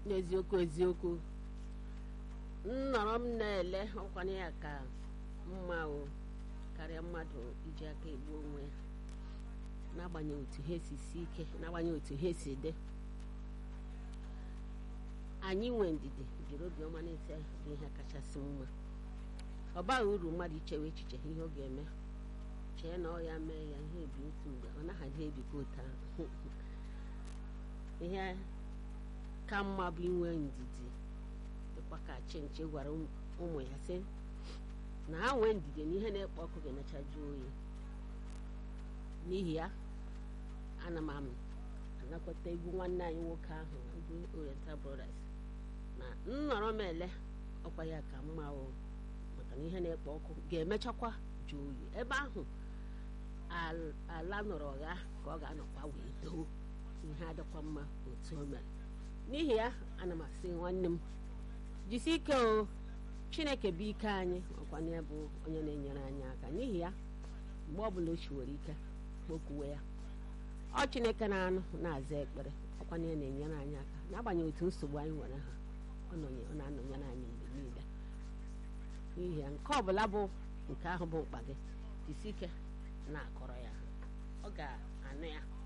n'eziokwu eziokwu nnọrọ m na-ele ọkwanye ya ka mma o karịa mmadụ iji aka egbu onwe ya n'agbanyeghị otu ha si si ike n'agbanyeghị otu ha si dị anyị nwe ndidi jiri obiọma na-ese bụ ihe kachasị mma ọ baghị uru mmadụ ichewe echiche ihe ọ ga-eme chee na ọ ya mee ya ihe ebi otu mgbe ọ naghị adị ebikwa otu ahụ ihe ka mma bụ inwe ndidi dịkwa ka chinchi gwara ụmụ ya sị na ha nwee ndidi na ihe na-ekpo ọkụ ga-emecha jụọ oyi n'ihi ya ana m anakọta egwu nwanne anyị nwoke ahụ egwu Oriental Brothers na nnọrọ m ele ọkwa ya ka mma o maka na ihe na-ekpo ọkụ ga-emechakwa jụọ oyi ebe ahụ ala nọrọ ọgha ka ọ ga-anọkwa wee doo ihe adịkwa mma otu o mere n'ihi ya ana m asị nwanne m jisi ike o chineke bụ ike anyị ọkwana ya bụ onye na-enyere anyị aka n'ihi ya mgbe ọbụla o chiwere ike kpokwuwe ya ọ chineke na-anụ na-aza ekpere ọkwana ya na-enyere anyị aka n'agbanyeghị otu nsogbu anyị nwere ha ọ na-anọnyere anyị mgbe niile n'ihi ya nke ọbụla bụ nke ahụ bụ mkpa gị jisi ike na-akọrọ ya ọ ga-anụ ya